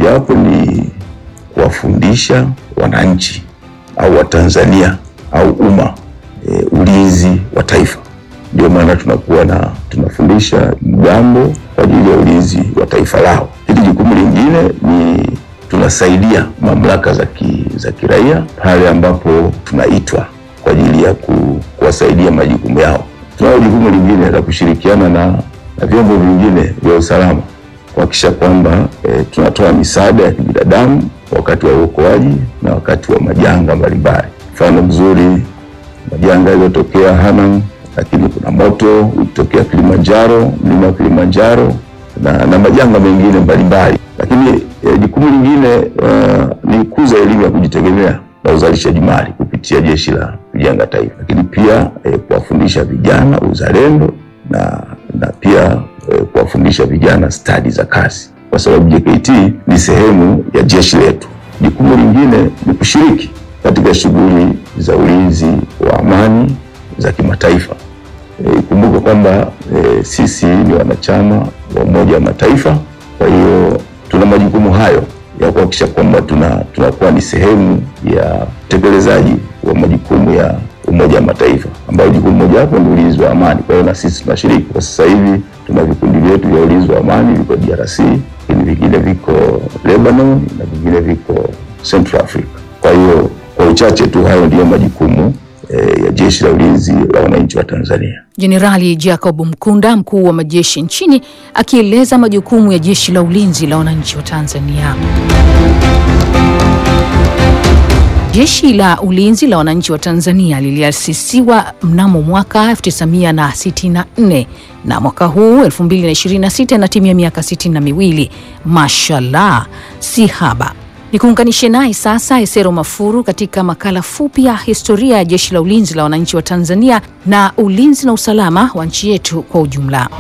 mojawapo ni kuwafundisha wananchi au Watanzania au umma e, ulinzi wa taifa. Ndio maana tunakuwa na tunafundisha mgambo kwa ajili ya ulinzi wa taifa lao. Hili jukumu lingine ni tunasaidia mamlaka za ki, za kiraia pale ambapo tunaitwa kwa ajili ya ku, kuwasaidia majukumu yao. Tunalo jukumu lingine la kushirikiana na, na vyombo vingine vya usalama kuhakikisha kwamba e, tunatoa misaada ya kibinadamu wakati wa uokoaji na wakati wa majanga mbalimbali. Mfano mzuri majanga yaliyotokea Hanang, lakini kuna moto ulitokea Kilimanjaro, mlima wa Kilimanjaro na, na majanga mengine mbalimbali. Lakini e, jukumu lingine uh, ni kuza elimu ya kujitegemea na uzalishaji mali kupitia Jeshi la Kujenga Taifa, lakini pia e, kuwafundisha vijana uzalendo na, na pia e, kuwafundisha vijana stadi za kazi, kwa sababu JKT ni sehemu ya jeshi letu. Jukumu lingine ni kushiriki katika shughuli za ulinzi wa amani za kimataifa. Ikumbuke e, kwamba e, sisi ni wanachama wa Umoja wa Mataifa, kwa hiyo tuna majukumu hayo ya kuhakikisha kwamba tuna tunakuwa ni sehemu ya utekelezaji wa majukumu ya Umoja wa Mataifa, ambayo jukumu mojawapo ni ulinzi wa amani. Kwa hiyo na sisi tunashiriki. Kwa sasa hivi tuna vikundi vyetu vya ulinzi wa amani viko DRC, lakini vingine viko Lebanon na vingine viko Central Africa. Kwa hiyo kwa uchache tu hayo ndiyo majukumu eh, ya Jeshi la Ulinzi la Wananchi wa Tanzania. Jenerali Jacob Mkunda, mkuu wa majeshi nchini, akieleza majukumu ya Jeshi la Ulinzi la Wananchi wa Tanzania. Jeshi la Ulinzi la Wananchi wa Tanzania liliasisiwa mnamo mwaka 1964 na mwaka huu 2026 na timia miaka sitini na miwili. Mashallah, si haba. Nikuunganishe naye sasa Esero Mafuru katika makala fupi ya historia ya Jeshi la Ulinzi la Wananchi wa Tanzania na ulinzi na usalama wa nchi yetu kwa ujumla.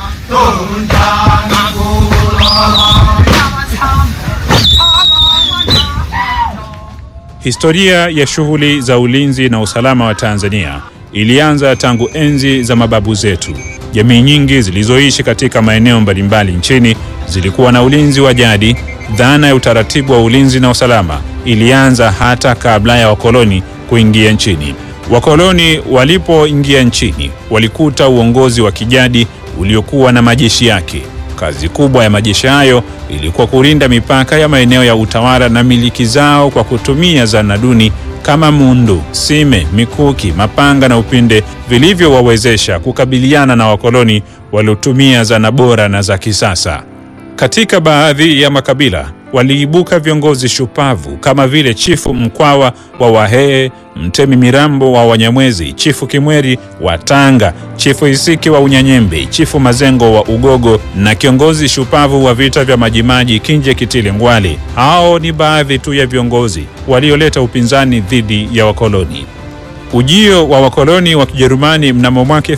Historia ya shughuli za ulinzi na usalama wa Tanzania ilianza tangu enzi za mababu zetu. Jamii nyingi zilizoishi katika maeneo mbalimbali nchini zilikuwa na ulinzi wa jadi. Dhana ya utaratibu wa ulinzi na usalama ilianza hata kabla ya wakoloni kuingia nchini. Wakoloni walipoingia nchini, walikuta uongozi wa kijadi uliokuwa na majeshi yake. Kazi kubwa ya majeshi hayo ilikuwa kulinda mipaka ya maeneo ya utawala na miliki zao kwa kutumia zana duni kama mundu, sime, mikuki, mapanga na upinde vilivyowawezesha kukabiliana na wakoloni waliotumia zana bora na za kisasa. Katika baadhi ya makabila waliibuka viongozi shupavu kama vile Chifu Mkwawa wa Wahehe, Mtemi Mirambo wa Wanyamwezi, Chifu Kimweri wa Tanga, Chifu Isiki wa Unyanyembe, Chifu Mazengo wa Ugogo na kiongozi shupavu wa vita vya Majimaji Kinje Kitile Ngwale. Hao ni baadhi tu ya viongozi walioleta upinzani dhidi ya wakoloni. Ujio wa wakoloni wa Kijerumani mnamo mwaka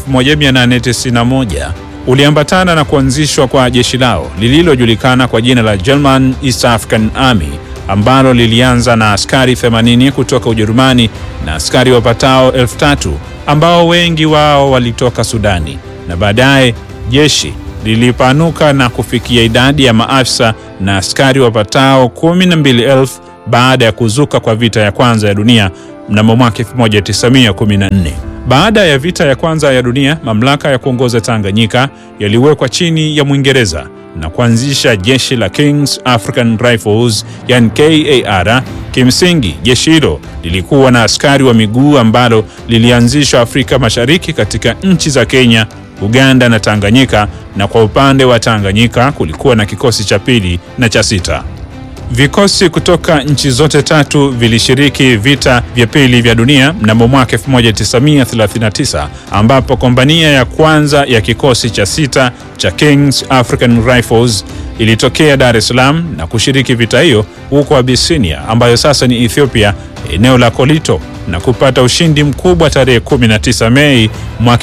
1891 uliambatana na kuanzishwa kwa jeshi lao lililojulikana kwa jina la German East African Army ambalo lilianza na askari 80 kutoka Ujerumani na askari wapatao elfu tatu ambao wengi wao walitoka Sudani, na baadaye jeshi lilipanuka na kufikia idadi ya maafisa na askari wapatao 12,000 baada ya kuzuka kwa vita ya kwanza ya dunia mnamo mwaka 1914. Baada ya vita ya kwanza ya dunia, mamlaka ya kuongoza Tanganyika yaliwekwa chini ya Mwingereza na kuanzisha jeshi la Kings African Rifles, yani KAR. Kimsingi, jeshi hilo lilikuwa na askari wa miguu ambalo lilianzishwa Afrika Mashariki katika nchi za Kenya, Uganda na Tanganyika, na kwa upande wa Tanganyika kulikuwa na kikosi cha pili na cha sita. Vikosi kutoka nchi zote tatu vilishiriki vita vya pili vya dunia mnamo mwaka 1939 ambapo kompania ya kwanza ya kikosi cha sita cha Kings African Rifles ilitokea Dar es Salaam na kushiriki vita hiyo huko Abyssinia ambayo sasa ni Ethiopia, eneo la Kolito na kupata ushindi mkubwa tarehe 19 Mei mwaka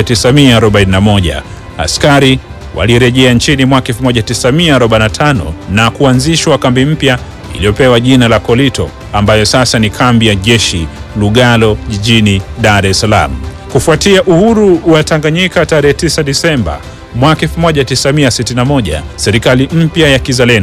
1941. Askari walirejea nchini mwaka 1945 na kuanzishwa kambi mpya iliyopewa jina la Kolito ambayo sasa ni kambi ya jeshi Lugalo jijini Dar es Salaam. Kufuatia uhuru wa Tanganyika tarehe 9 Disemba mwaka 1961, serikali mpya ya kizalendo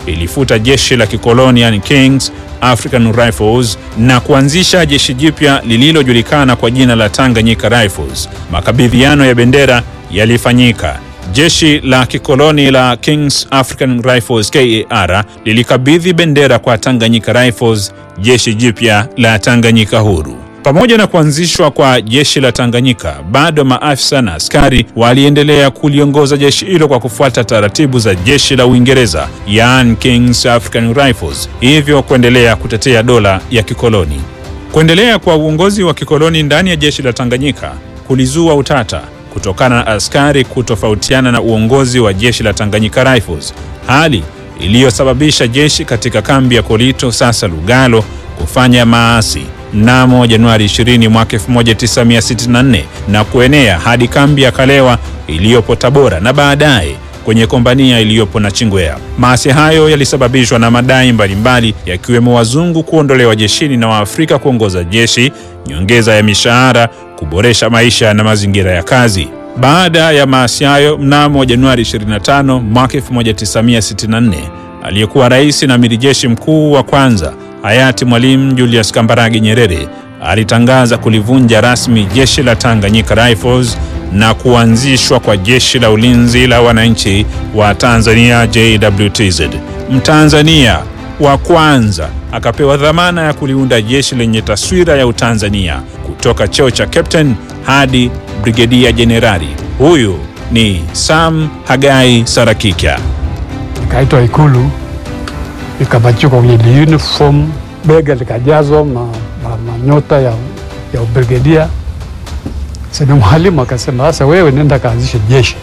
ilifuta jeshi la kikoloni yani Kings African Rifles na kuanzisha jeshi jipya lililojulikana kwa jina la Tanganyika Rifles. Makabidhiano ya bendera yalifanyika. Jeshi la kikoloni la Kings African Rifles KAR lilikabidhi bendera kwa Tanganyika Rifles, jeshi jipya la Tanganyika huru. Pamoja na kuanzishwa kwa jeshi la Tanganyika, bado maafisa na askari waliendelea kuliongoza jeshi hilo kwa kufuata taratibu za jeshi la Uingereza, yaani Kings African Rifles, hivyo kuendelea kutetea dola ya kikoloni. Kuendelea kwa uongozi wa kikoloni ndani ya jeshi la Tanganyika kulizua utata kutokana na askari kutofautiana na uongozi wa jeshi la Tanganyika Rifles, hali iliyosababisha jeshi katika kambi ya Kolito sasa Lugalo kufanya maasi mnamo Januari 20 mwaka 1964 na kuenea hadi kambi ya Kalewa iliyopo Tabora na baadaye kwenye kombania iliyopo Nachingwea. Maasi hayo yalisababishwa na madai mbalimbali yakiwemo wazungu kuondolewa jeshini na Waafrika kuongoza jeshi, nyongeza ya mishahara, kuboresha maisha na mazingira ya kazi. Baada ya maasi hayo, mnamo Januari 25 mwaka 1964 aliyekuwa rais na amiri jeshi mkuu wa kwanza hayati Mwalimu Julius Kambarage Nyerere alitangaza kulivunja rasmi jeshi la Tanganyika Rifles na kuanzishwa kwa jeshi la ulinzi la wananchi wa Tanzania JWTZ. Mtanzania wa kwanza akapewa dhamana ya kuliunda jeshi lenye taswira ya Utanzania kutoka cheo cha captain hadi brigedia jenerali. Huyu ni Sam Hagai Sarakika. Nikaitwa Ikulu, nikapachikwa kwenye uniform, bega likajazwa ma, ma, manyota ya, ya ubrigedia. Sasa mwalimu akasema, sasa wewe nenda kaanzishe jeshi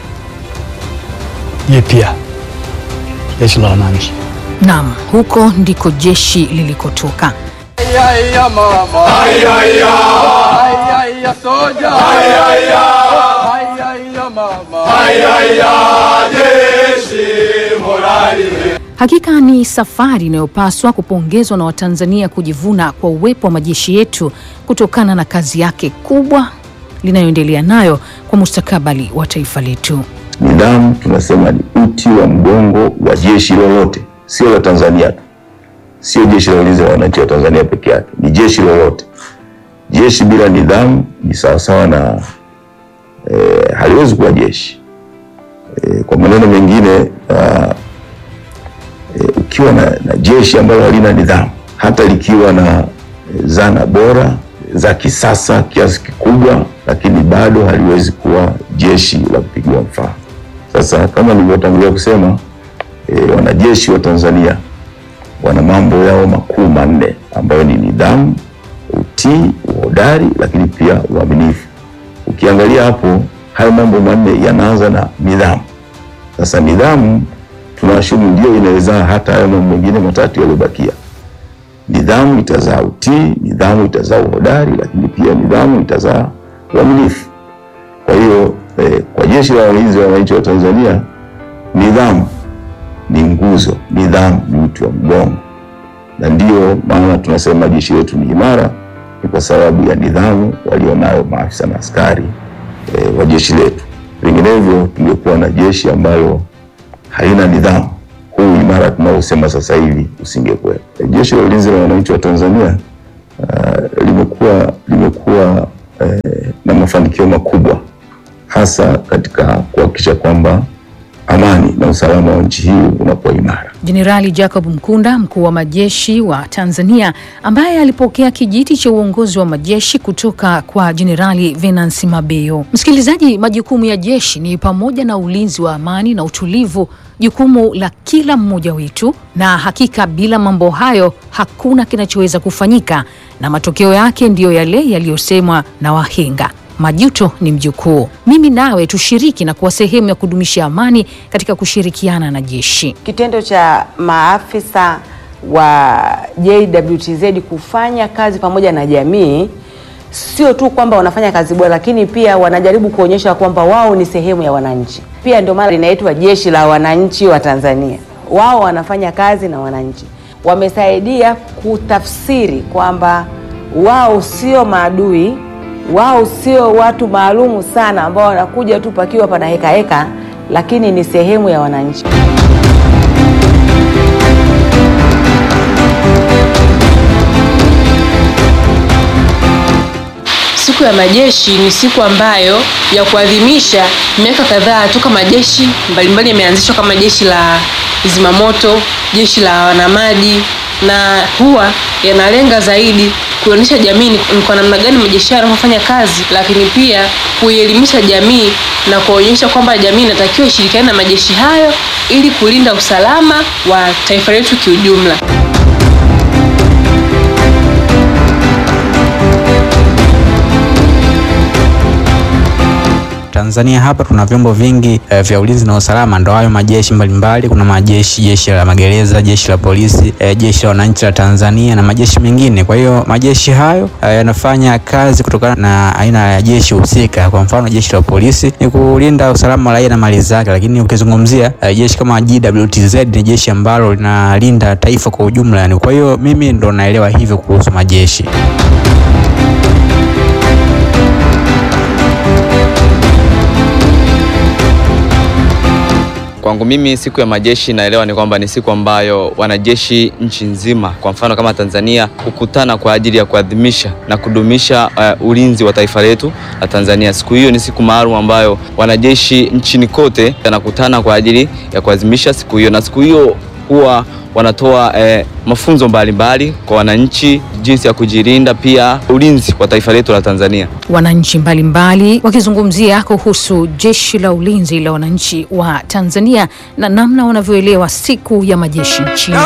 jipya, jeshi la wananchi. Naam, huko ndiko jeshi lilikotoka. Ayaya mama. Ayaya. Ayaya soja. Ayaya. Ayaya mama. Ayaya jeshi morali. Hakika ni safari inayopaswa kupongezwa na Watanzania kujivuna kwa uwepo wa majeshi yetu kutokana na kazi yake kubwa linayoendelea nayo kwa mustakabali wa taifa letu. Nidhamu tunasema ni uti wa mgongo wa jeshi lolote, sio la Tanzania tu, sio jeshi la ulinzi la wananchi wa Tanzania peke yake, ni jeshi lolote. Jeshi bila nidhamu ni sawasawa na eh, haliwezi kuwa jeshi. Eh, kwa maneno mengine ah, eh, ukiwa na, na jeshi ambalo halina nidhamu, hata likiwa na eh, zana bora za kisasa kiasi kikubwa, lakini bado haliwezi kuwa jeshi la kupigiwa mfano. Sasa kama nilivyotangulia kusema e, wanajeshi wa Tanzania wana mambo yao makuu manne ambayo ni nidhamu, utii, uhodari, lakini pia uaminifu. Ukiangalia hapo, hayo mambo manne yanaanza na nidhamu. Sasa nidhamu tunaashumu ndio inaweza hata hayo mambo mengine matatu yaliyobakia. Nidhamu itazaa utii, nidhamu itazaa uhodari, lakini pia nidhamu itazaa uaminifu. Kwa hiyo eh, kwa jeshi la walinzi wa wananchi wa Tanzania, nidhamu ni nguzo, nidhamu ni uti wa mgongo, na ndiyo maana tunasema jeshi letu ni imara, ni kwa sababu ya nidhamu walionayo maafisa na askari eh, wa jeshi letu. Vinginevyo tungekuwa na jeshi ambalo halina nidhamu, huu imara tunaosema sasa hivi usingekuwepo. Eh, Jeshi la ulinzi la wananchi wa Tanzania uh, limekuwa limekuwa eh, na mafanikio makubwa hasa katika kuhakikisha kwamba amani na usalama wa nchi hii unakuwa imara. Jenerali Jacob Mkunda, mkuu wa majeshi wa Tanzania, ambaye alipokea kijiti cha uongozi wa majeshi kutoka kwa Jenerali Venansi Mabeyo. Msikilizaji, majukumu ya jeshi ni pamoja na ulinzi wa amani na utulivu, jukumu la kila mmoja wetu, na hakika bila mambo hayo hakuna kinachoweza kufanyika, na matokeo yake ndiyo yale yaliyosemwa na wahenga majuto ni mjukuu. Mimi nawe tushiriki na kuwa sehemu ya kudumisha amani katika kushirikiana na jeshi. Kitendo cha maafisa wa JWTZ kufanya kazi pamoja na jamii, sio tu kwamba wanafanya kazi bora, lakini pia wanajaribu kuonyesha kwamba wao ni sehemu ya wananchi. Pia ndio maana linaitwa jeshi la wananchi wa Tanzania. Wao wanafanya kazi na wananchi, wamesaidia kutafsiri kwamba wao sio maadui wao sio watu maalumu sana ambao wanakuja tu pakiwa pana heka heka, lakini ni sehemu ya wananchi. siku ya majeshi ni siku ambayo ya kuadhimisha miaka kadhaa toka majeshi mbalimbali yameanzishwa kama jeshi la zimamoto, jeshi la wanamaji, na huwa yanalenga zaidi kuonyesha jamii ni ni kwa namna gani majeshi hayo yanavyofanya kazi, lakini pia kuielimisha jamii na kuonyesha kwamba jamii inatakiwa ishirikiane na majeshi hayo ili kulinda usalama wa taifa letu kiujumla. Tanzania hapa tuna vyombo vingi eh, vya ulinzi na usalama, ndo hayo majeshi mbalimbali. Kuna majeshi, jeshi la magereza, jeshi la polisi, eh, jeshi la wananchi la Tanzania na majeshi mengine. Kwa hiyo majeshi hayo eh, yanafanya kazi kutokana na aina ya jeshi husika. Kwa mfano, jeshi la polisi ni kulinda usalama wa raia na mali zake, lakini ukizungumzia eh, jeshi kama JWTZ ni jeshi ambalo linalinda taifa kwa ujumla. Yani, kwa hiyo mimi ndo naelewa hivyo kuhusu majeshi. Kwangu mimi siku ya majeshi naelewa ni kwamba ni siku ambayo wanajeshi nchi nzima, kwa mfano kama Tanzania, hukutana kwa ajili ya kuadhimisha na kudumisha uh, ulinzi wa taifa letu la Tanzania. Siku hiyo ni siku maalum ambayo wanajeshi nchini kote wanakutana kwa ajili ya kuadhimisha siku hiyo, na siku hiyo huwa wanatoa eh, mafunzo mbalimbali mbali kwa wananchi jinsi ya kujilinda, pia ulinzi wa taifa letu la Tanzania. Wananchi mbalimbali wakizungumzia kuhusu jeshi la ulinzi la wananchi wa Tanzania na namna wanavyoelewa siku ya majeshi nchini.